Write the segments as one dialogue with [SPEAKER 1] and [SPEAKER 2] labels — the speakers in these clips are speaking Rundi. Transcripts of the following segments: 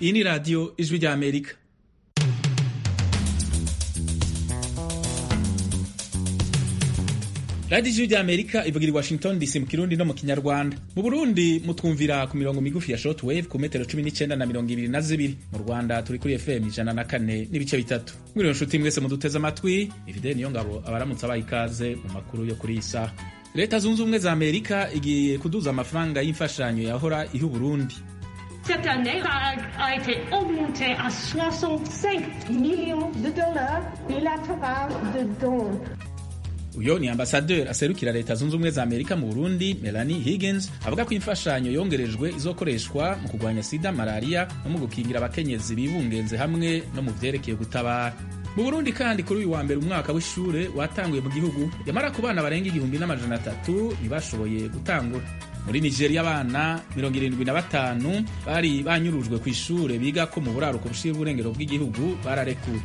[SPEAKER 1] iyi ni radiyo ijwi rya amerika radiyo ijwi rya amerika ivugira i washington dc mu kirundi no mu kinyarwanda mu burundi mutwumvira ku mirongo migufi ya short wave ku metero cumi n'icyenda na mirongo ibiri na zibiri mu rwanda turi kuri fm ijana na kane n'ibice bitatu mwiriwe nshuti mwese muduteze amatwi ifide niyo ngabo abaramutse abaha ikaze mu makuru yo kuri iyi saha leta zunze ubumwe za amerika igiye kuduza amafaranga y'imfashanyo yahora iha uburundi
[SPEAKER 2] Cette année a, a été augmentée à 65 millions de dollars bilatérales de dons.
[SPEAKER 1] uyo ni ambasaderi aserukira leta zunze ubumwe za amerika mu burundi melanie higgins avuga ko imfashanyo yongerejwe izokoreshwa mu kurwanya sida malariya no mu gukingira abakenyezi bibungenze hamwe no mu vyerekeye gutabara mu burundi kandi kuri uyu wa mbere umwaka w'ishure watanguye mu gihugu yamara ku bana barenga igihumbi n'amajana atatu ntibashoboye gutangura muri nigeria abana mirongo irindwi na batanu bari banyurujwe ku ishure biga ko mu buraruko bushira uburengero bw'igihugu bararekuwe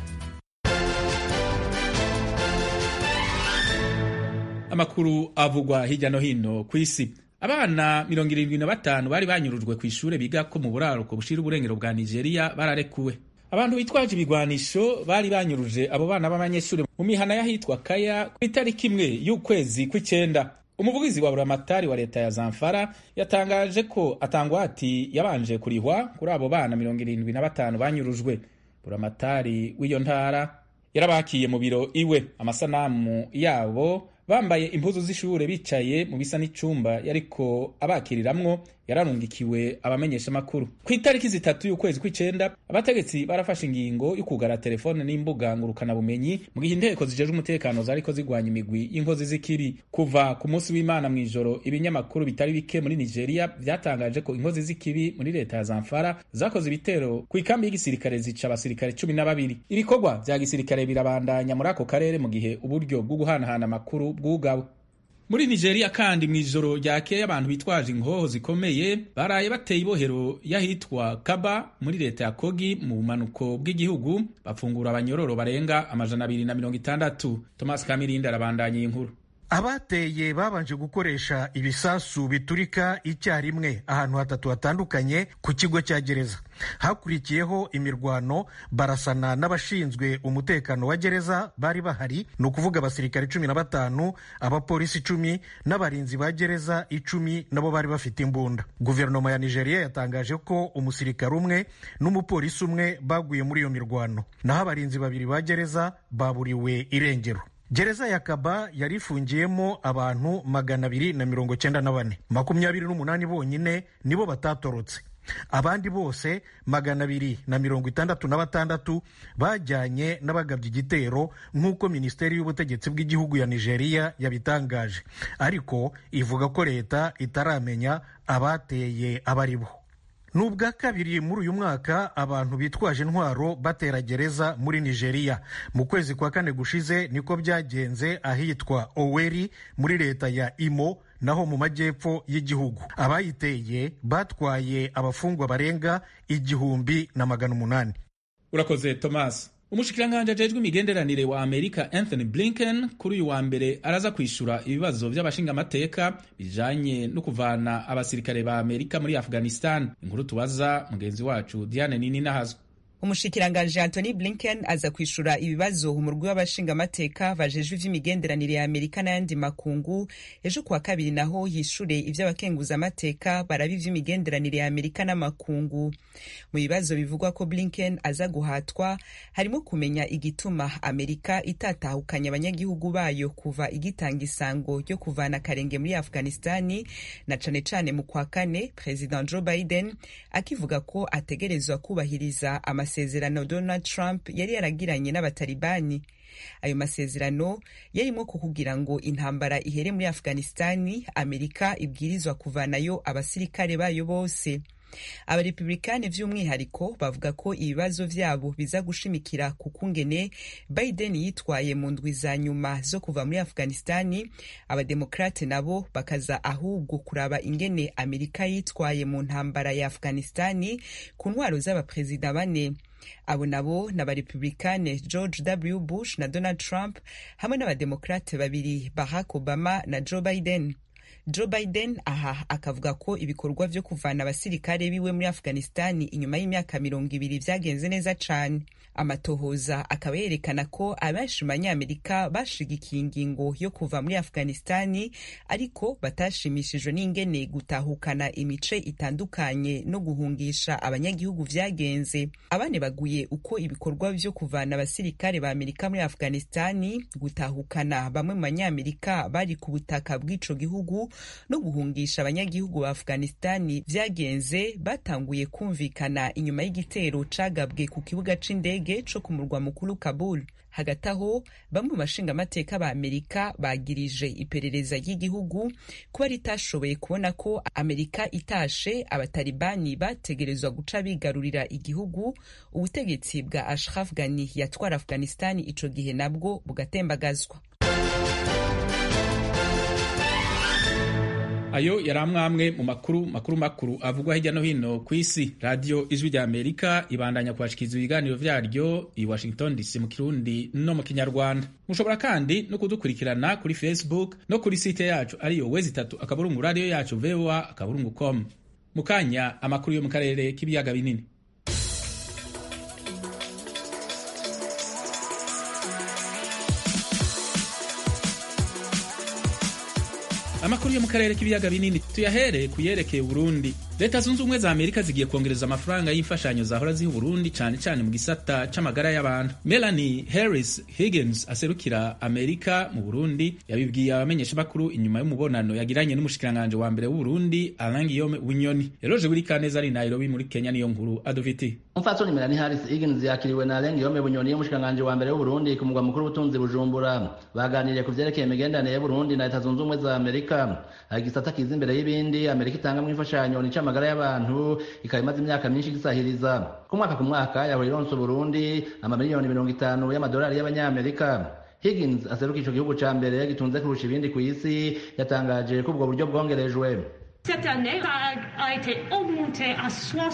[SPEAKER 1] amakuru avugwa hirya no hino ku isi abana mirongo irindwi na batanu bari banyurujwe ku ishure biga ko mu buraruko bushira uburengero bwa nigeria bararekuwe abantu bitwaje ibigwanisho bari banyuruje abo bana b'abanyeshuri mu mihana y'ahitwa kaya ku itariki imwe y'ukwezi kw'icenda umuvugizi wa buramatari wa leta ya zamfara yatangaje ko atangwati yabanje kurihwa kuri abo bana mirongo irindwi na batanu banyurujwe buramatari w'iyo ntara yarabakiye mu biro iwe amasanamu yabo bambaye impuzu z'ishure bicaye mu bisa n'icumba yariko abakiriramwo yararungikiwe abamenyesha makuru ku itariki zitatu y'ukwezi kw'icenda abategetsi barafashe ingingo yo kugara telefone n'imbuga ngurukana bumenyi mu gihe inteko zijejwe umutekano zariko zigwanya imigwi y'inkozi z'ikibi kuva ku munsi w'imana mw'ijoro ibinyamakuru bitari bike muri nigeria vyatangaje ko inkozi z'ikibi muri leta ya zamfara zakoze ibitero ku ikambi y'igisirikare zica abasirikare cumi na babiri ibikorwa vya gisirikare birabandanya muri ako karere mu gihe uburyo bwo guhanahana amakuru bwugawe muri nigeria kandi mw'ijoro ryakeye abantu bitwaje inkoho zikomeye baraye bateye ibohero y'ahitwa kaba muri leta ya kogi mu bumanuko bw'igihugu bafungura abanyororo barenga amajana abiri na mirongo itandatu thomas kamirindi arabandanya iyi nkuru
[SPEAKER 3] abateye babanje gukoresha ibisasu biturika icyarimwe ahantu hatatu hatandukanye ku kigo cya gereza hakurikiyeho imirwano barasana n'abashinzwe umutekano wa gereza bari bahari ni ukuvuga abasirikare cumi na batanu abapolisi icumi n'abarinzi ba gereza icumi nabo bari bafite imbunda guverinoma ya nigeria yatangaje ko umusirikare umwe n'umupolisi umwe baguye muri iyo mirwano naho abarinzi babiri ba gereza baburiwe irengero gereza ya kaba yari ifungiyemo abantu magana abiri na mirongo cyenda na bane makumyabiri n'umunani bonyine nibo batatorotse abandi bose magana abiri na mirongo itandatu na batandatu bajyanye n'abagabye igitero nk'uko minisiteri y'ubutegetsi bw'igihugu ya nigeria yabitangaje ariko ivuga ko leta itaramenya abateye abari bo ni ubwa kabiri muri uyu mwaka abantu bitwaje intwaro batera gereza muri nigeria mu kwezi kwa kane gushize niko byagenze ahitwa oweri muri leta ya imo naho mu majyepfo y'igihugu abayiteye batwaye abafungwa barenga igihumbi na magana umunani
[SPEAKER 1] urakoze thomas umushikiranganji ajejwe imigenderanire wa amerika anthony blinken kuri uyu wa mbere araza kwishura ibibazo by'abashingamateka bijanye no kuvana abasirikare ba amerika muri afghanistan inkuru tubaza mugenzi wacu diane nini nahazwa
[SPEAKER 4] umushikiranganji antony blinken aza kwishura ibibazo umurwi w'abashingamateka bajejwe ivy'imigenderanire ya amerika n'ayandi makungu ejo kuwa kabiri naho yishure ivy'abakenguzamateka baraba ivy'imigenderanire ya amerika n'amakungu mu bibazo bivugwa ko blinken aza guhatwa harimo kumenya igituma amerika itatahukanye abanyagihugu bayo kuva igitanga isango ryo kuvana akarenge muri afghanistani na cane cane mu kwa kane president joe biden akivuga ko ategerezwa kubahiriza amasezerano Donald Trump yari yaragiranye n'abatalibani ayo masezerano yarimo kukugira ngo intambara ihere muri afghanistani amerika ibwirizwa kuvanayo abasirikare bayo bose abarepublikani vy'umwihariko bavuga ko ibibazo vyabo biza gushimikira ku kungene biden yitwaye mu ndwi za nyuma zo kuva muri afghanistani abademokrate nabo bakaza ahubwo kuraba ingene amerika yitwaye mu ntambara ya afghanistani ku ntwaro z'abaperezida bane abo nabo ni abarepublikane george w bush na donald trump hamwe n'abademokrate babiri barack obama na joe biden joe biden aha akavuga ko ibikorwa vyo kuvana abasirikare biwe muri afghanistani inyuma y'imyaka mirongo ibiri vyagenze neza cane amatohoza akaba yerekana ko abenshi mu banyamerika bashigikiye ingingo yo kuva muri afghanistani ariko batashimishijwe n'ingene gutahukana imice itandukanye no guhungisha abanyagihugu vyagenze abane baguye uko ibikorwa vyo kuvana abasirikare ba amerika muri afghanistani gutahukana bamwe mu banyamerika bari ku butaka bw'ico gihugu no guhungisha abanyagihugu ba afghanistani vyagenze batanguye kumvikana inyuma y'igitero cagabwe ku kibuga c'indege co ku murwa mukuru kabul hagati aho bamwe mu bashingamateka ba amerika bagirije iperereza ry'igihugu kuba ritashoboye kubona ko amerika itashe abatalibani bategerezwa guca bigarurira igihugu ubutegetsi bwa ashraf ghani yatwara afghanistani ico gihe nabwo bugatembagazwa
[SPEAKER 1] ayo yari amwamwe mu makuru makuru makuru avugwa hirya no hino ku isi radiyo ijwi rya amerika ibandanya kubashikiriza ibiganiro vyaryo i washington dc mu kirundi no mu kinyarwanda mushobora kandi no kudukurikirana kuri facebook no kuri site yacu ariyo wezi itatu akaburungu radiyo yacu voa akaburungu com mu kanya amakuru yo mu karere k'ibiyaga binini amakuru yo mu karere k'ibiyaga binini tuyahere kuyerekeye Burundi leta zunze ubumwe za amerika zigiye kongereza amafaranga y'imfashanyo zahora ziha Burundi cyane cyane mu gisata c'amagara y'abantu melanie harris higgins aserukira amerika mu burundi yabibwiye abamenyeshamakuru inyuma y'umubonano yagiranye n'umushikiranganje wa mbere w'uburundi alain guillaume bunyoni eroje burikaneza ari nairobi muri kenya niyo nkuru adoviti
[SPEAKER 5] umupfasoni melanie harris higgins yakiriwe na alain guillaume bunyoni y'umushikiranganje wa mbere w'uburundi ku mugwa mukuru w'ubutunzi bujumbura baganiriye ku vyerekeye imigenderanire y'uburundi na leta zunze ubumwe za amerika hari igisata kiza imbere y'ibindi amerika itangamwo imfashanyo ni amagara y'abantu ikaba imaze imyaka myinshi gisahiriza ku mwaka ku mwaka yahora ironsa Burundi amamiliyoni mirongo itanu y'amadolari y'abanyamerika Higgins aseruka ico gihugu ca mbere gitunze kurusha ibindi ku isi yatangaje ko ubwo buryo bwongerejwe
[SPEAKER 2] Cette année a, a été augmentée à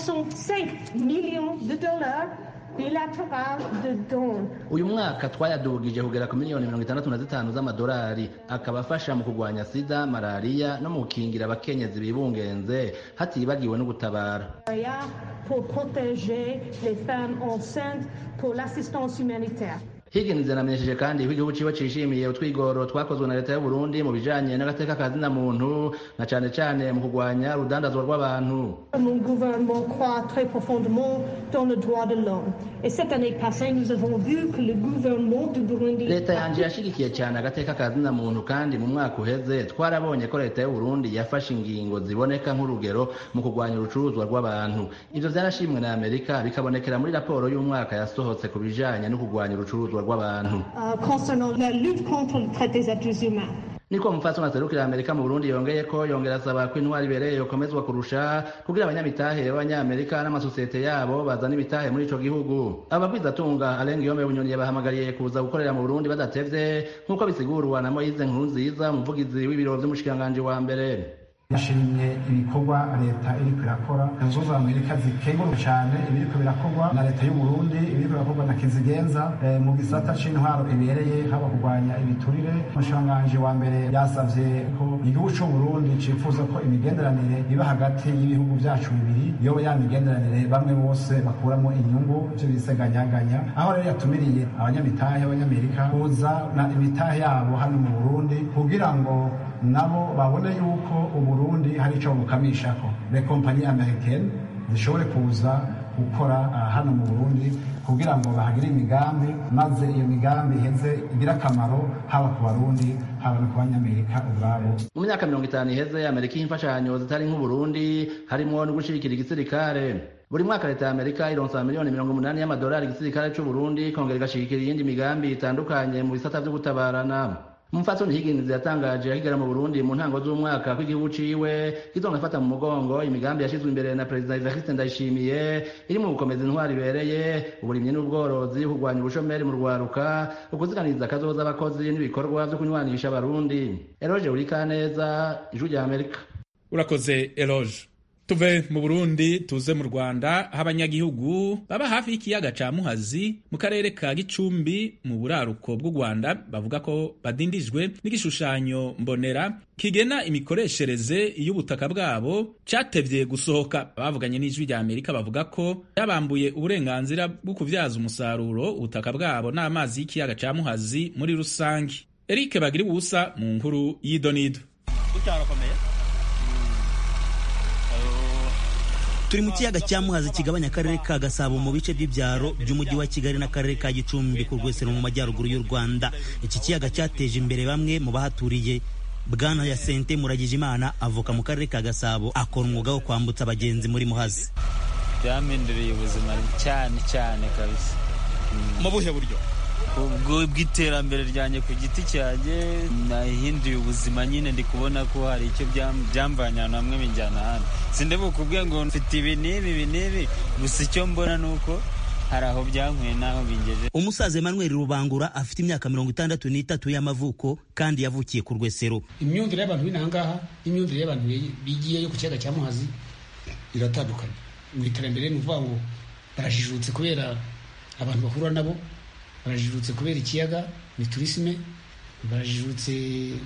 [SPEAKER 2] 65 millions de dollars bilateral de dons.
[SPEAKER 5] uyu mwaka twayadugije kugera ku miliyoni mirongo itandatu na zitanu z'amadolari akaba afasha mu kurwanya sida malariya no mu gukingira abakenyezi bibungenze hatibagiwe no gutabara
[SPEAKER 2] Pour protéger les femmes enceintes pour l'assistance humanitaire.
[SPEAKER 5] Higgins yanamenyesheje kandi ko igihugu ciwe cishimiye utwigoro twakozwe na leta y'u Burundi mu bijanye n'agateka ka zina muntu na cane cane mu kurwanya urudandazwa rw'abantu
[SPEAKER 2] Mon gouvernement croit très profondément dans le droit de l'homme. Et cette année passée, nous avons vu que le gouvernement du Burundi
[SPEAKER 5] leta yanje yashigikiye cyane agateka ka zina muntu kandi mu mwaka uheze twarabonye ko leta y'u Burundi yafashe ingingo ziboneka nk'urugero mu kurwanya urucuruzwa rw'abantu ivyo vyarashimwe na Amerika bikabonekera muri raporo y'umwaka yasohotse ku bijanye no kurwanya urucuruzwa rw'abantu
[SPEAKER 2] euh, concernant la lutte contre le traite des êtres humains.
[SPEAKER 5] niko umupfasoni aserukira amerika mu burundi yongeye ko yongera asaba ko intwari ibereye yokomezwa kurusha kugira abanyamitahe b'abanyamerika n'amasosiyete yabo bazana imitahe muri ico gihugu abagwizatunga alain guillaume bunyoni yabahamagariye kuza gukorera mu burundi badatevye nk'uko bisigurwa na moyize nkuru nziza umuvugizi w'ibiro vy'umushikiranganji wa mbere
[SPEAKER 6] yashimye ibikorwa leta iriko irakora zunze ubumwe za amerika zikengurwa cyane ibiriko birakorwa na leta y'u burundi ibiriko birakorwa na kizigenza eh, mu gisata c'intwaro ibereye haba kurwanya ibiturire umushikiranganji wa mbere yasavye ko igihugu c'u burundi cifuza ko imigenderanire iba hagati y'ibihugu vyacu bibiri yoba ya migenderanire bamwe bose bakuramo inyungu ivyo bise ganyaganya aho rero yatumiriye abanyamitahe b'abanyamerika kuza na imitahe yabo hano mu burundi kugira ngo nabo babone yuko uburundi hari ico bukamishako le kompanyi americaine zishobore kuza gukora uh, hano mu burundi kugira ngo bahagire imigambi maze iyo migambi iheze igire akamaro haba ku barundi haba no ku banyamerika ubwabo
[SPEAKER 5] mu myaka mirongo itanu iheze amerika iha imfashanyo zitari nk'uburundi harimwo no gushigikira igisirikare buri mwaka leta ya amerika ironsa miliyoni mirongo umunani y'amadolari igisirikare c'uburundi kongera igashigikira iyindi migambi itandukanye mu bisata vyo gutabarana umupfasoni higgins yatangaje akigera mu burundi mu ntango z'umwaka ko igihugu ciwe kizonafata mu mugongo imigambi yashizwe imbere na perezida evariste ndayishimiye iri mu gukomeza intwari ibereye uburimyi n'ubworozi kurwanya ubushomeri mu rwaruka ukuziganiza akazoza abakozi n'ibikorwa vyo kunywanisha abarundi eroje urikaneza ijwi rya amerika
[SPEAKER 1] urakoze eloge tuve mu burundi tuze mu rwanda aho abanyagihugu baba hafi y'ikiyaga ca muhazi mu karere ka gicumbi mu buraruko bw'u rwanda bavuga ko badindijwe n'igishushanyo mbonera kigena imikoreshereze y'ubutaka bwabo catevye gusohoka bavuganye n'ijwi rya amerika bavuga ko yabambuye uburenganzira bwo kuvyaza umusaruro ubutaka bwabo n'amazi y'ikiyaga ca muhazi muri rusange eric bagira ubusa mu nkuru y'idonido
[SPEAKER 7] turi mu kiyaga cya muhazi kigabanya akarere ka gasabo mu bice by'ibyaro by'umujyi wa kigali n'akarere ka gicumbi ku rwesero mu majyaruguru y'u rwanda iki kiyaga cyateje imbere bamwe mu bahaturiye bwana ya sente muragije imana avuka mu karere ka gasabo akora umwuga wo kwambutsa abagenzi muri muhazi
[SPEAKER 8] byampinduriye ubuzima cyane cyane kabisa
[SPEAKER 7] mu buhe buryo
[SPEAKER 8] ubwo bw'iterambere ryanjye ku giti cyanjye nahinduye ubuzima nyine ndi kubona ko hari icyo byamvanye ahantu hamwe binjyana ahandi sindebe kubwe ngo mfite ibi n'ibi ibi n'ibi gusa icyo mbona ni uko hari aho byankuye n'aho bingeje
[SPEAKER 7] umusaza Emmanuel Rubangura afite imyaka mirongo itandatu n'itatu y'amavuko kandi yavukiye ku rwesero
[SPEAKER 9] imyumvire y'abantu b'inahangaha n'imyumvire y'abantu bigiyeyo ku kiyaga cya muhazi iratandukanye mu iterambere ni ukuvuga ngo barajijutse kubera abantu bahura nabo barajijutse kubera ikiyaga ni turisime barajijutse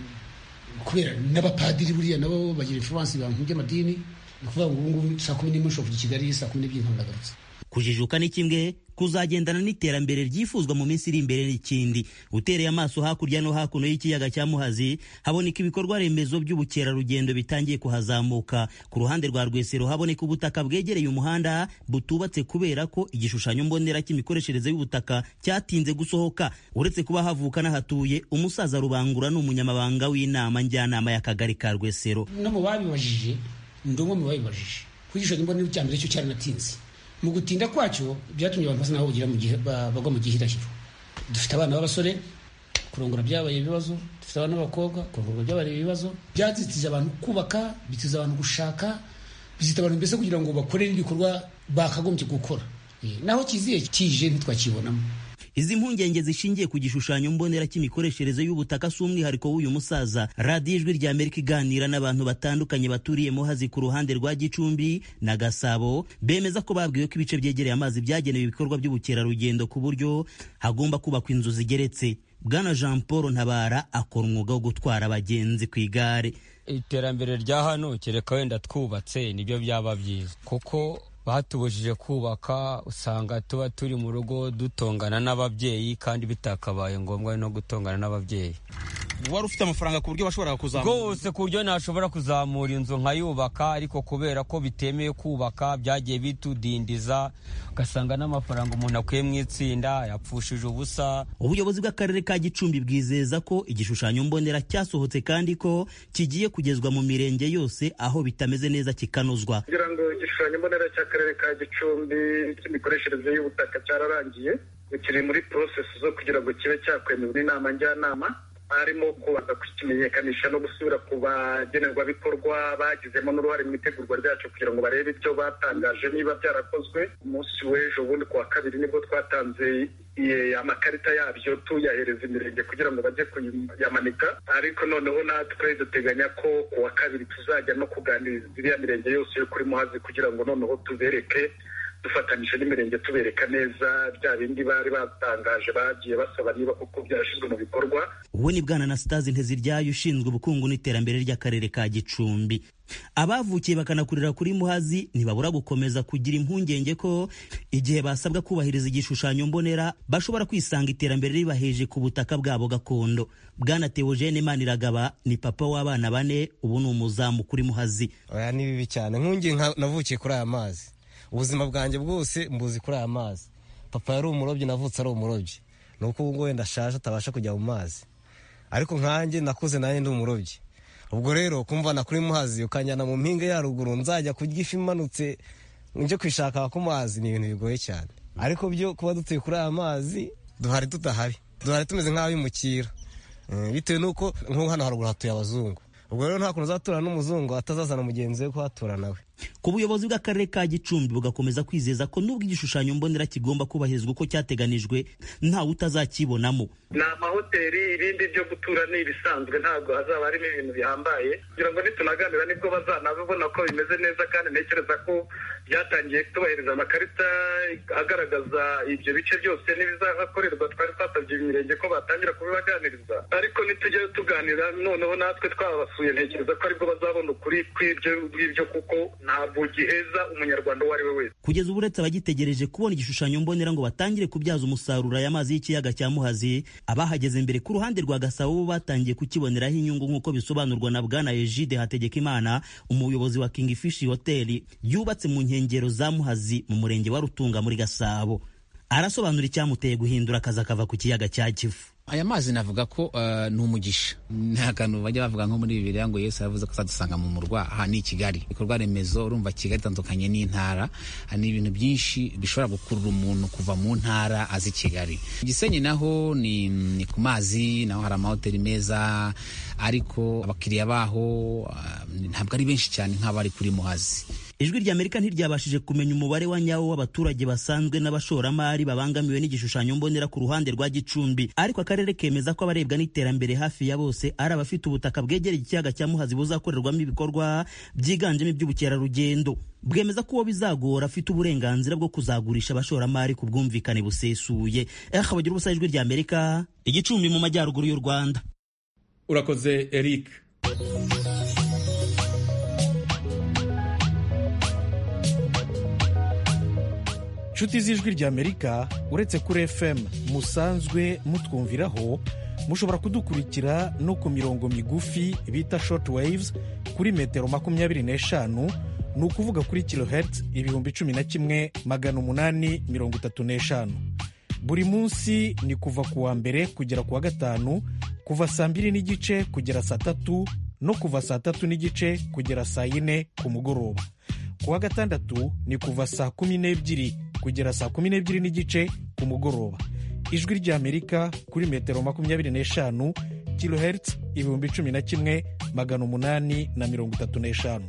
[SPEAKER 9] kubera n'abapadiri buriya nabo bagira influence ibintu by'amadini ni ukuvuga ngo ubu ngubu saa kumi n'imwe ushobora kujya i kigali saa kumi n'ebyiri nkaba ndagarutse
[SPEAKER 7] kujijuka ni kimwe kuzagendana n'iterambere ryifuzwa mu minsi iri imbere n'ikindi utereye amaso hakurya no hakuno y'ikiyaga cya muhazi haboneka ibikorwa remezo by'ubukerarugendo bitangiye kuhazamuka ku ruhande rwa rwesero haboneka ubutaka bwegereye umuhanda butubatse kubera ko igishushanyo mbonera cy'imikoreshereze y'ubutaka cyatinze gusohoka uretse kuba havuka n'ahatuye umusaza rubangura ni umunyamabanga w'inama njyanama y'akagari ka rwesero
[SPEAKER 9] no mu babibajije ndi umwe mu babibajije ku gishushanyo mbonera cya mbere cyo cyaranatinze mu gutinda kwacyo byatumye abantu basa naho bagwa mu gihirahiro dufite abana b'abasore kurongora byabaye ibibazo dufite abana b'abakobwa kurongora byabaye ibibazo byazitije abantu kubaka bitiza abantu gushaka bizita abantu mbese kugira ngo bakore n'ibikorwa bakagombye gukora naho kiziye kije ntitwakibonamo
[SPEAKER 7] izi mpungenge zishingiye ku gishushanyo mbonera cy'imikoreshereze y'ubutaka si umwihariko w'uyu musaza radiyo ijwi rya amerika iganira n'abantu batandukanye baturiye muhazi ku ruhande rwa gicumbi na gasabo bemeza ko babwiwe ko ibice byegereye amazi byagenewe ibikorwa by'ubukerarugendo ku buryo hagomba kubakwa inzu zigeretse bwana jean paul ntabara akora umwuga wo gutwara abagenzi ku igare
[SPEAKER 10] iterambere rya hano kereka wenda twubatse nibyo byaba byiza kuko batubujije kubaka usanga tuba turi mu rugo dutongana n'ababyeyi kandi bitakabaye ngombwa no gutongana n'ababyeyi
[SPEAKER 7] wari ufite amafaranga ku buryo washoboraga kuzamura
[SPEAKER 10] rwose ku buryo nashobora kuzamura inzu nkayubaka ariko kubera ko bitemewe kubaka byagiye bitudindiza ugasanga n'amafaranga umuntu akuye mu itsinda yapfushije ubusa
[SPEAKER 7] ubuyobozi bw'akarere ka gicumbi bwizeza ko igishushanyo mbonera cyasohotse kandi ko kigiye kugezwa mu mirenge yose aho bitameze neza kikanozwa
[SPEAKER 11] kugira ngo igishushanyo mbonera cy'akarere ka gicumbi cy'imikoreshereze y'ubutaka cyararangiye kiri muri porosesi zo kugira ngo kibe cyakwemerwa n'inama njyanama harimo kubanza kukimenyekanisha no gusubira ku bagenerwabikorwa bagizemo n'uruhare mu itegurwa ryacu kugira ngo barebe ibyo batangaje niba byarakozwe umunsi w'ejo bundi ku wa kabiri nibwo twatanze amakarita yabyo tuyahereza imirenge kugira ngo bajye kuyamanika ariko noneho natwe duteganya ko ku wa kabiri tuzajya no kuganiriza iriya mirenge yose yo kuri muhazi kugira ngo noneho tubereke dufatanyije n'imirenge tubereka neza bya bindi bari batangaje bagiye basaba niba koko byarashyizwe mu bikorwa
[SPEAKER 7] uwo ni bwana anasitazi nteziryayo ushinzwe ubukungu n'iterambere ry'akarere ka gicumbi abavukiye bakanakurira kuri muhazi ntibabura gukomeza kugira impungenge ko igihe basabwa kubahiriza igishushanyo mbonera bashobora kwisanga iterambere ribaheje ku butaka bwabo gakondo bwana teogene maniragaba ni papa w'abana bane ubu ni umuzamu kuri muhazi
[SPEAKER 12] oya ni bibi cyane nkungi navukiye kuri aya mazi ubuzima bwanjye bwose mbuzi kuri aya mazi papa yari umurobyi navutse ari umurobyi ni uko ubu ngubu wenda ashaje atabasha kujya mu mazi ariko nkanjye nakuze nanjye ndi umurobyi ubwo rero kumvana kuri muhazi ukanjyana mu mpinga ya ruguru nzajya kurya ifi imanutse njye kwishaka ku mazi ni ibintu bigoye cyane ariko byo kuba dutuye kuri aya mazi duhari tudahari duhari tumeze nk'abimukira bitewe n'uko nk'ubu hano haruguru hatuye abazungu ubwo rero nta kuntu uzatura n'umuzungu atazazana mugenzi we kuhatura nawe
[SPEAKER 7] ku buyobozi bw'akarere ka gicumbi bugakomeza kwizeza ko nubwo igishushanyo mbonera kigomba kubahirizwa uko cyateganijwe ntawe utazakibonamo
[SPEAKER 11] ni amahoteli ibindi byo gutura ni ibisanzwe ntabwo hazaba harimo ibintu bihambaye kugira ngo nitunaganira nibwo bazanabibona ko bimeze neza kandi ntekereza ko byatangiye kutubahiriza amakarita agaragaza ibyo bice byose n'ibizahakorerwa twari twasabye imirenge ko batangira kubibaganiriza ariko nitujya tuganira noneho natwe twabasuye ntekereza ko aribwo bazabona ukuri kw'ibyo ngibyo kuko ntabwo giheza umunyarwanda uwo ari we wese
[SPEAKER 7] kugeza ubu uretse abagitegereje kubona igishushanyo mbonera ngo batangire kubyaza umusaruro aya mazi y'ikiyaga cya muhazi abahageze mbere ku ruhande rwa gasabo bo batangiye kukiboneraho inyungu nk'uko bisobanurwa na bwana egide hategekimana umuyobozi wa king fish hoteli yubatse mu nkengero za muhazi mu murenge wa rutunga muri gasabo arasobanura icyamuteye guhindura akazi akava ku kiyaga cya kivu
[SPEAKER 13] aya mazi navuga ko uh, ni umugisha nta kantu bajya bavuga nko muri bibiliya ngo yesu yavuze ko azadusanga mu murwa aha ni i kigali ibikorwa remezo urumva kigali itandukanye n'intara ni ibintu byinshi bishobora gukurura umuntu kuva mu ntara azi kigali gisenyi naho ni, ni ku mazi naho hari amahoteli meza ariko abakiriya baho uh, ntabwo ari benshi cyane nk'abari kuri muhazi
[SPEAKER 7] ijwi ry'amerika ntiryabashije kumenya umubare wa nyawo w'abaturage basanzwe n'abashoramari babangamiwe n'igishushanyo mbonera ku ruhande rwa gicumbi ariko akarere kemeza ko abarebwa n'iterambere hafi ya bose ari abafite ubutaka bwegereye ikiyaga cya muhazi buzakorerwamo ibikorwa byiganjemo iby'ubukerarugendo bwemeza ko uwo bizagora afite uburenganzira bwo kuzagurisha abashoramari ku bwumvikane busesuye eha bagira ubusa ijwi ry'amerika igicumbi mu majyaruguru y'u rwanda
[SPEAKER 1] urakoze eric
[SPEAKER 3] inshuti z'ijwi ry'amerika uretse kuri fm musanzwe mutwumviraho mushobora kudukurikira no ku mirongo migufi bita short waves kuri metero makumyabiri n'eshanu ni ukuvuga kuri kilohertz ibihumbi cumi na kimwe magana umunani mirongo itatu n'eshanu buri munsi ni kuva ku wa mbere kugera ku wa gatanu kuva saa mbiri n'igice kugera saa tatu no kuva saa tatu n'igice kugera saa yine ku mugoroba ku wa gatandatu ni kuva saa kumi n'ebyiri kugera saa kumi n'ebyiri n'igice ku mugoroba ijwi ry'amerika kuri metero makumyabiri n'eshanu kilohertz ibihumbi cumi na kimwe magana umunani na mirongo itatu n'eshanu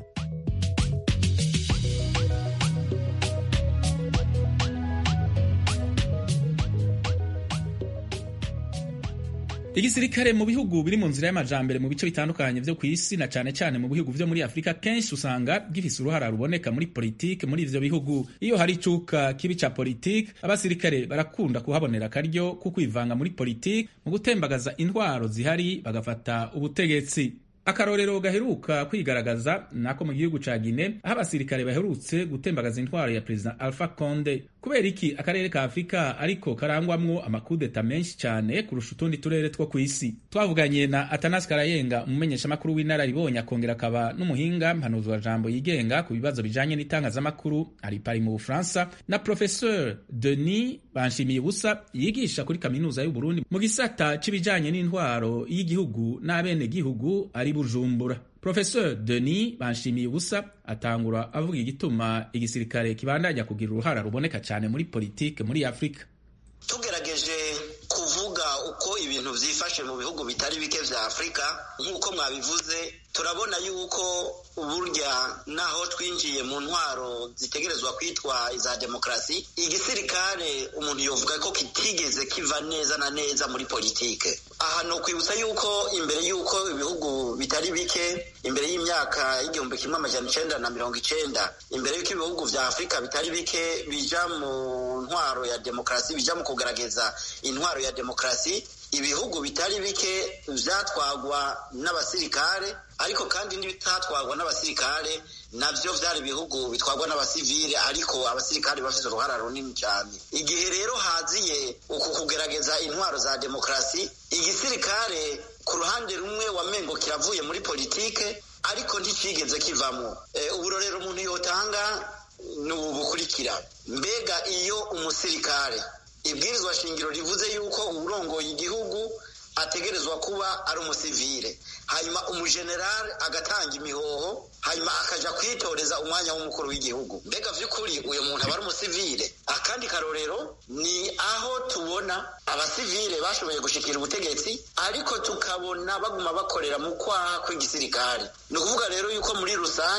[SPEAKER 1] igisirikare mu bihugu biri mu nzira y'amajambere mu bice bitandukanye byo ku isi na cyane cyane mu bihugu byo muri afurika kenshi usanga gifise uruhara ruboneka muri politike muri ivyo bihugu iyo hari icuka kibi ca politike abasirikare barakunda kuhabonera akaryo ko kwivanga muri politike mu gutembagaza intwaro zihari bagafata ubutegetsi akarorero gaheruka kwigaragaza nako mu gihugu ca Guinea aho abasirikare baherutse gutembagaza intwaro ya perezida Alpha Conde kubera iki akarere ka Afurika ariko karangwamwo amakudeta menshi cyane kurusha utundi turere two ku isi twavuganye na Atanas Karayenga umumenyeshamakuru w'inararibonye akongera akaba n'umuhinga mpanuzwa jambo yigenga ku bibazo bijanye n'itangazamakuru ari pari mu Bufaransa na Professeur Denis Banshimiye Busa yigisha kuri kaminuza y'u Burundi mu gisata c'ibijanye n'intwaro y'igihugu n'abene gihugu ari Bujumbura Professeur Denis Banshimiye Ubusa atangura avuga igituma igisirikare kibandanya kugira uruhara ruboneka cyane muri politike muri Afurika.
[SPEAKER 14] Tugerageje kuvuga uko ibintu vyifashe mu bihugu bitari bike vya Afurika nk'uko mwabivuze turabona yuko burya naho twinjiye mu ntwaro zitegerezwa kwitwa iza demokarasi igisirikare umuntu yovuga ko kitigeze kiva neza na neza muri politike aha ni ukwibutsa yuko imbere y'uko ibihugu bitari bike imbere y'imyaka y'igihumbi kimwe amajana icenda na mirongo icenda imbere y'uko ibihugu vya afurika bitari bike bija mu ntwaro ya demokarasi bija mu kugaragaza intwaro ya demokarasi ibihugu bitari bike vyatwagwa n'abasirikare ariko kandi n'ibitatwagwa n'abasirikare navyo vyari ibihugu bitwagwa n'abasivile ariko abasirikare bafite uruhara runini cyane igihe rero haziye uku kugerageza intwaro za demokarasi igisirikare ku ruhande rumwe wamengo kiravuye muri politike ariko nticigeze kivamo e, uburorero umuntu yotanga ni ubu bukurikira mbega iyo umusirikare ibwirizwa shingiro rivuze yuko uwurongoye igihugu ategerezwa kuba ari umusivile hanyuma umujenerali agatanga imihoho hanyuma akaja kwitoreza umwanya w'umukuru w'igihugu mbega vy'ukuri uyu muntu aba ari umusivile akandi karorero ni aho tubona abasivile bashoboye gushikira ubutegetsi ariko tukabona baguma bakorera mu kwaha kw'igisirikare ni ukuvuga rero yuko muri rusangi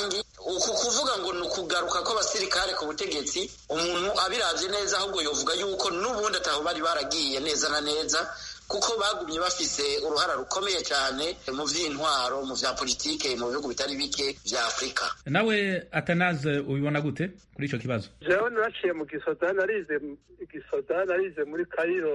[SPEAKER 14] uku kuvuga ngo ni ukugaruka kw'abasirikare ku butegetsi umuntu abiravye neza ahubwo yovuga yuko n'ubundi ataho bari baragiye neza na neza kuko bagumye bafise uruhara rukomeye cyane mu vy'intwaro mu vya politike mu bihugu bitari bike vya afurika
[SPEAKER 1] nawe atanaze ubibona gute kuri ico kibazo
[SPEAKER 15] jewe naciye mu gisoda narize igisoda narize muri kayiro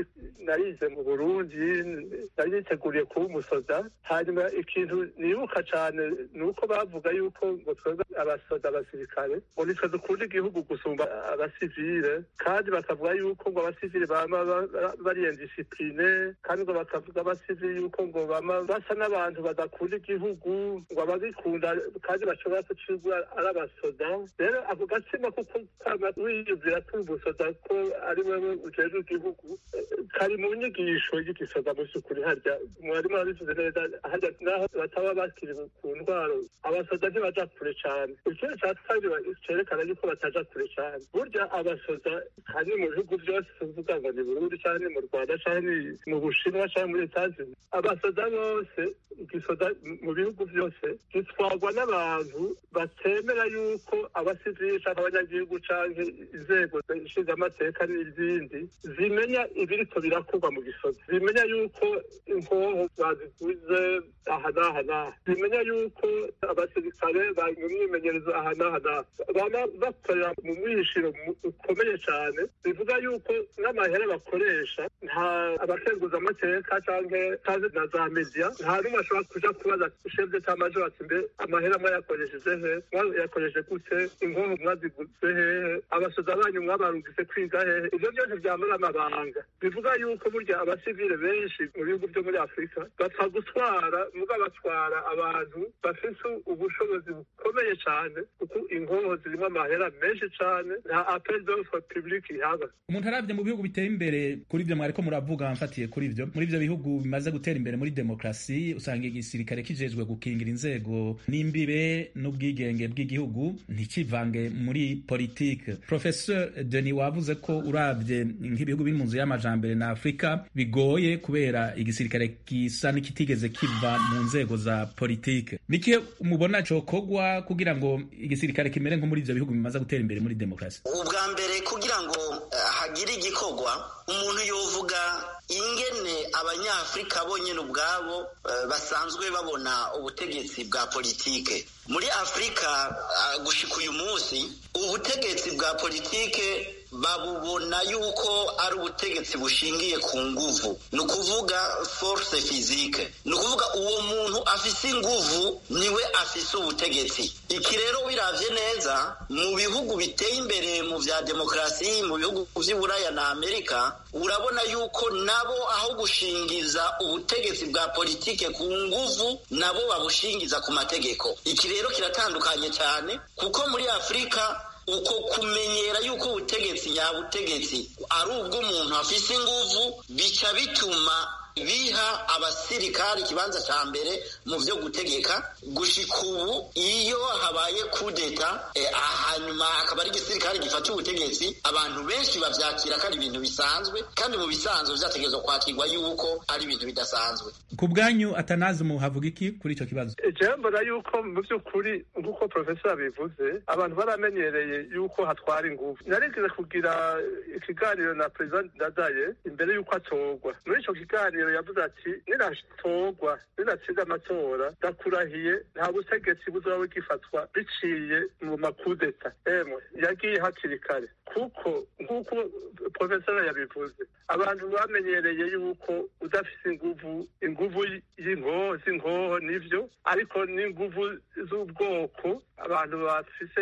[SPEAKER 15] narize mu burundi nari niteguriye kuba umusoda hanyuma ikintu nibuka cane ni uko bavuga yuko ngo twebwe abasoda abasirikare ngo nitwe dukunda igihugu gusumba abasivile kandi bakavuga yuko ngo abasivile bama bariyendisipline kandi ngo bakavuga abasivili yuko ngo bama basa n'abantu badakunda igihugu ngo abagikunda kandi bashobora kucigwa ari abasoda rero ako gatsima kuko kama wiyumvira ko umusoda ko ari wewe ujejwe igihugu kari mu nyigisho y'igisoda mu vy'ukuri harya mwarimu arabivuze neza harya naho bataba bakiri ku ntwaro abasoda ntibaja kure cane ikindi ca kabiri cerekana yuko bataja kure cane burya abasoda kandi mu bihugu vyose tuvuga ngo ni burundi canke mu rwanda canke mu bushinwa cyangwa muri etazini abasoda bose igisoda mu bihugu byose gitwarwa n'abantu batemera yuko abasivili cyangwa abanyagihugu cyangwa inzego nshingamateka n'izindi zimenya ibiriko birakorwa mu gisoda zimenya yuko inkoho baziguze aha n'aha n'aha zimenya yuko abasirikare bari mu myimenyerezo aha n'aha n'aha baba bakorera mu mwishiro ukomeye cyane bivuga yuko n'amahera bakoresha nta abakenguza amateka canke kazi na za media nta n'umwe ashobora kuja kubaza chef d'etat major ati mbe amahera mwayakoresheje he mwayakoresheje gute inkoho mwaziguze hehe abasoza banyu mwabarungise kwiga hehe ivyo byose vyamara amabanga bivuga yuko burya abasivile benshi mu bihugu vyo muri afurika bapfa gutwara muga batwara abantu bafise ubushobozi bukomeye cane kuko inkoho zirimo amahera menshi cane nta appel d'offre public ihaba
[SPEAKER 1] umuntu aravye mu bihugu biteye imbere kuri ivyo mwariko muravuga mfatiye kuri ivyo muri ivyo bihugu bimaze gutera imbere muri demokarasi usanga igisirikare kijejwe gukingira inzego n'imbibe n'ubwigenge bw'igihugu ntikivange muri politike professeur denis wavuze ko uravye nk'ibihugu biri mu nzu y'amajambere na afurika bigoye kubera igisirikare gisa n'ikitigeze kiva mu nzego za politike nikihe mubona cokogwa kugira ngo igisirikare kimere nko muri ivyo bihugu bimaze gutera imbere muri demokarasi
[SPEAKER 14] ubwa mbere kugira ngo uh, hagire igikorwa umuntu yovuga ingene abanyafurika bonyine ubwabo uh, basanzwe babona ubutegetsi bwa politike muri afurika uh, gushika uyu munsi ubutegetsi bwa politike babubona yuko ari ubutegetsi bushingiye ku nguvu ni ukuvuga force physique ni ukuvuga uwo muntu afise inguvu niwe afise ubutegetsi iki rero wiravye neza mu bihugu biteye imbere mu vya demokarasi mu bihugu vy'iburaya na amerika urabona yuko nabo aho gushingiza ubutegetsi bwa politike ku nguvu nabo babushingiza ku mategeko iki rero kiratandukanye cyane kuko muri afurika uko kumenyera yuko ubutegetsi nyabutegetsi ari ubw'umuntu afise inguvu bica bituma biha abasirikari ikibanza ca mbere mu vyo gutegeka gushika ubu iyo habaye kudeta eh, hanyuma hakaba ari igisirikare gifata ubutegetsi abantu benshi bavyakira ko ari ibintu bisanzwe kandi mu bisanzwe vyategerezwa kwakirwa yuko ari ibintu bidasanzwe
[SPEAKER 1] ku bwanyu atanazi muhavuga iki kuri ico kibazo
[SPEAKER 15] jewe mbona yuko mu vy'ukuri nk'uko profesor abivuze abantu baramenyereye yuko hatwara inguvu narigeze kugira ikiganiro na president ndadaye imbere yuko atorwa muri ico kiganiro yavuze ati ninatorwa ninatsinda amatora ndakurahiye nta butegetsi buzoba bugifatwa biciye mu makudeta emwe yagiye hakiri kare kuko nk'uko profesora yabivuze abantu bamenyereye yuko udafise inguvu inguvu y'inkoho z'inkoho nivyo ariko n'inguvu z'ubwoko abantu bafise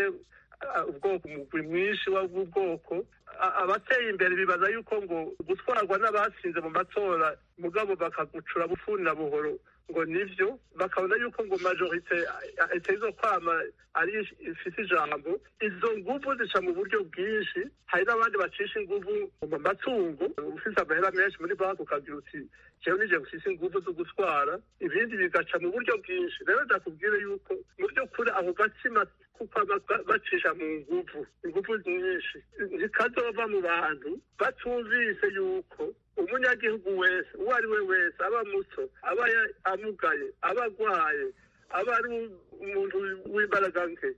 [SPEAKER 15] ubwoko umugwi mwinshi w'ubwoko abateye imbere bibaza yuko ngo gutwarwa n'abatsinze mu matora mugabo bakagucura bufuni na buhoro ngo nivyo bakabona yuko ngo majorite itezo kwama ari ifise ijambo izo nguvu zica mu buryo bwinshi hari n'abandi bacisha inguvu mu matungo ufise amahera menshi muri banki ukagira uti jewe nije mfise inguvu zo gutwara ibindi bigaca mu buryo bwinshi rero ndakubwire yuko mu by'ukuri ako gatsima kuko bacisha mu nguvu inguvu nyinshi zikazova mu bantu batumvise yuko umunyagihugu wese uwo ari we wese aba muto aba amugaye aba agwaye aba ari umuntu w'imbaraga nke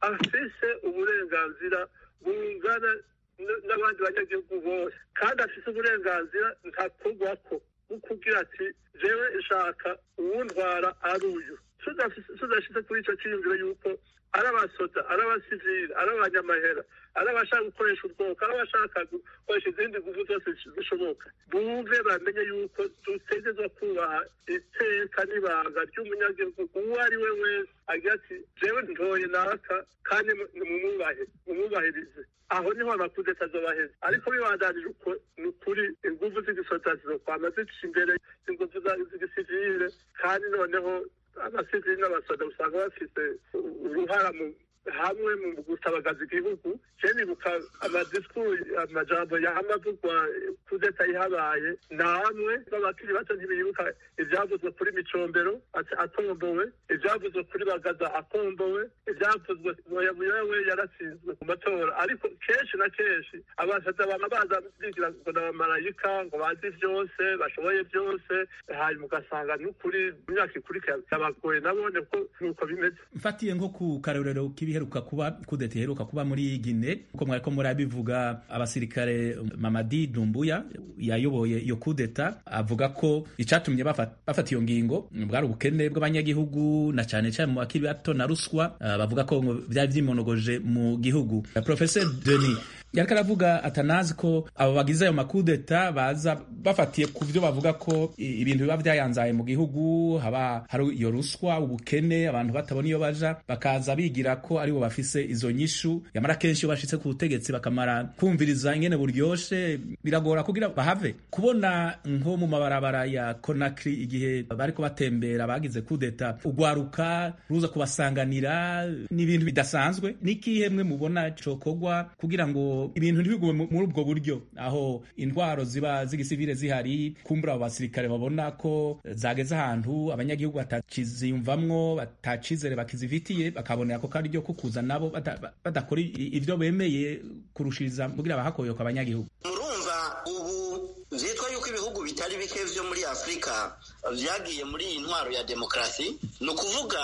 [SPEAKER 15] afise uburenganzira bungana n'abandi banyagihugu bose kandi afise uburenganzira ntakorwako bwo kugira ati jewe ishaka uwundwara ari uyu tudashyize kuri icyo cyiyumviro yuko ari abasoda ari abasivili ari abanyamahera ari abashaka gukoresha ubwoko ari abashaka gukoresha izindi ngufu zose zishoboka bumve bamenye yuko dutegerezwa kubaha iteka n'ibanga ry'umunyagihugu uwo ari we wese agira ati jewe ntoye naka kandi mumwubahe mumwubahirize aho niho amakuru atazobaheza ariko bibandanije uko ni ukuri ingufu z'igisoda zizokwama zica imbere ingufu z'igisivile kandi noneho abasivili n'abasoda usanga bafite uruhara mu hamwe mu gutabagaza igihugu je nibuka amadisikuru amajambo yamavugwa kudeta ihabaye namwe b'abakiri bato ntibibuka ivyavuzwe kuri micombero atombowe ivyavuzwe kuri bagaza atombowe ivyavuzwe muyabuyawe yaratsinzwe ku matora ariko kenshi na kenshi abasaza bama baza bigira ngo n'abamarayika ngo bazi vyose bashoboye vyose hanyuma ugasanga n'ukuri mu myaka ikurikira byabagoye nabone ko nuko bimeze
[SPEAKER 1] mfatiye nko ku karorero k'ibiheruka kuba kudeta iheruka kuba muri Gine uko mwariko murabivuga abasirikare Mamadi Dumbuya yayoboye iyo kudeta avuga ko icatumye bafata iyo ngingo bwari ubukene bw'abanyagihugu na cane cane mu bakiri bato na ruswa uh, bavuga ko vyari vyimonogoje mu gihugu uh, Professor Denis yariko aravuga atanazi ko abo bagize ayo makudeta baza bafatiye ku byo bavuga ko ibintu biba vyayanzaye mu gihugu haba hari iyo ruswa ubukene abantu batabona iyo baja bakaza bigira ko aribo bafise izo nyishu yamara kenshi iyo bashitse ku butegetsi bakamara kumviriza ingene buryoshe biragora kugira bahave kubona nko mu mabarabara ya Conakry igihe bariko batembera bagize kudeta ugwaruka ruza kubasanganira n'ibintu bidasanzwe nikihemwe mubona cokogwa kugira ngo ibintu ntibigume muri ubwo buryo aho intwaro ziba z'igisivile zihari kumbura abo basirikare babona ko zageze ahantu abanyagihugu batakiziyumvamwo batacizere bakizifitiye bakabonera ko kari ryo kukuza nabo badakora ivyo bemeye kurushiriza kugira bahakoyoka abanyagihugu
[SPEAKER 14] murumva ubu vyitwa yuko ibihugu bitari bike vyo muri afurika vyagiye muri iyi ntwaro ya demokarasi ni ukuvuga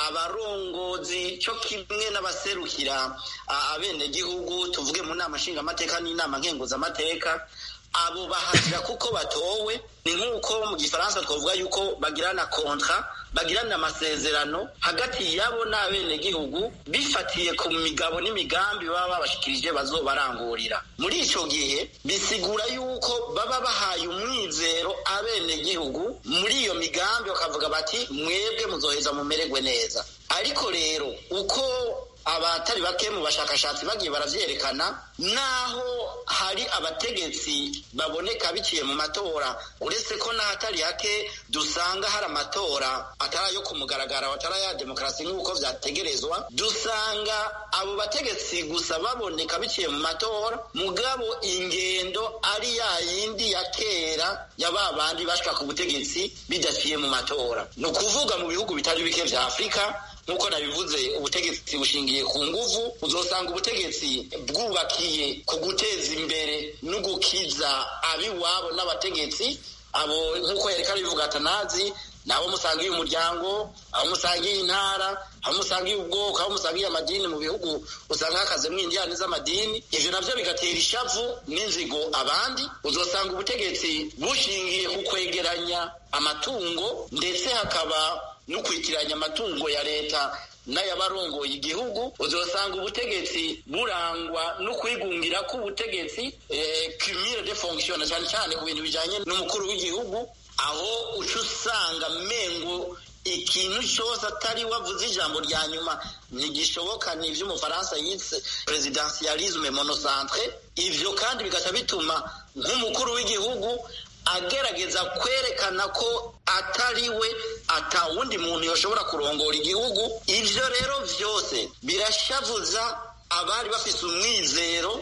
[SPEAKER 14] abarongozi cyo kimwe n'abaserukira abenegihugu tuvuge mu nama nshingamateka n'inama nkenguzamateka abo bahazira kuko batowe ni nk'uko mu gifaransa twavuga yuko bagirana kontra bagirana amasezerano hagati yabo n'abenegihugu bifatiye ku migabo n'imigambi baba babashikirije bazobarangurira muri ico gihe bisigura yuko baba bahaye umwizero abenegihugu muri iyo migambi bakavuga bati mwebwe muzoheza mumererwe neza ariko rero uko abatari bake mu bashakashatsi bagiye baravyerekana naho hari abategetsi baboneka biciye mu matora uretse ko n'ahatari hake dusanga hari amatora atari ayo ku mugaragaro atari aya demokarasi nk'uko vyategerezwa dusanga abo bategetsi gusa baboneka biciye mu matora mugabo ingendo ari ya yindi ya kera ya ba bandi bashika ku butegetsi bidaciye mu matora ni ukuvuga mu bihugu bitari bike vya afurika nk'uko nabivuze ubutegetsi bushingiye ku nguvu uzosanga ubutegetsi bwubakiye ku guteza imbere no gukiza abiwabo n'abategetsi abo nk'uko yareka arabivuga atanazi nabo musangiye umuryango abo musangiye intara abo musangiye ubwoko abo musangiye amadini mu bihugu usanga hakazemo indiyane z'amadini ivyo navyo bigatera ishavu n'inzigo abandi uzosanga ubutegetsi bushingiye ku kwegeranya amatungo ndetse hakaba no kwitiranya amatungo ya leta n'ayabarongoye igihugu uzosanga ubutegetsi burangwa no kwigungira k'ubutegetsi cumire de fonction cyane cyane ku bintu bijanye n'umukuru w'igihugu aho uca usanga mengo ikintu cyose atari wavuze ijambo rya nyuma ntigishoboka ni ivy'umufaransa yitse presidentialisme monocentre ivyo kandi bigaca bituma nk'umukuru w'igihugu agerageza kwerekana ko atari we ata wundi muntu yoshobora kurongora igihugu ivyo rero vyose birashavuza abari bafise umwizero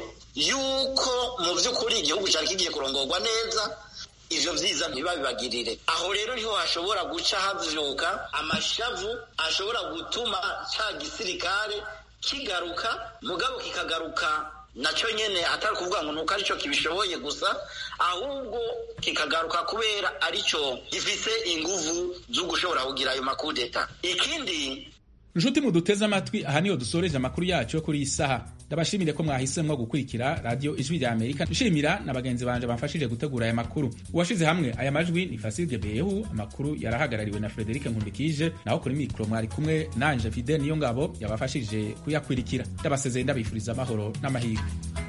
[SPEAKER 14] yuko mu vy'ukuri igihugu cari kigiye kurongorwa neza ivyo vyiza ntibabibagirire aho rero niho hashobora guca havyuka amashavu ashobora gutuma ca gisirikare kigaruka mugabo kikagaruka nacyo nyene atari kuvuga ngo nuko arico kibishoboye gusa ahubwo kikagaruka kubera arico gifise inguvu zo gushobora kugira ayo makudeta ikindi
[SPEAKER 1] nshuti muduteze amatwi aha niho dusoreje amakuru yacu yo kuri iyi saha ndabashimire ko mwahisemwo gukurikira radiyo ijwi rya amerika nshimira na bagenzi banje bamfashije gutegura aya makuru uwashize hamwe aya majwi ni fasige behu amakuru yarahagarariwe na frederike nkundikije naho kuri mikoro mwari kumwe nanje fide niyo ngabo yabafashije kuyakwirikira ndabasezeye ndabifuriza amahoro n'amahirwe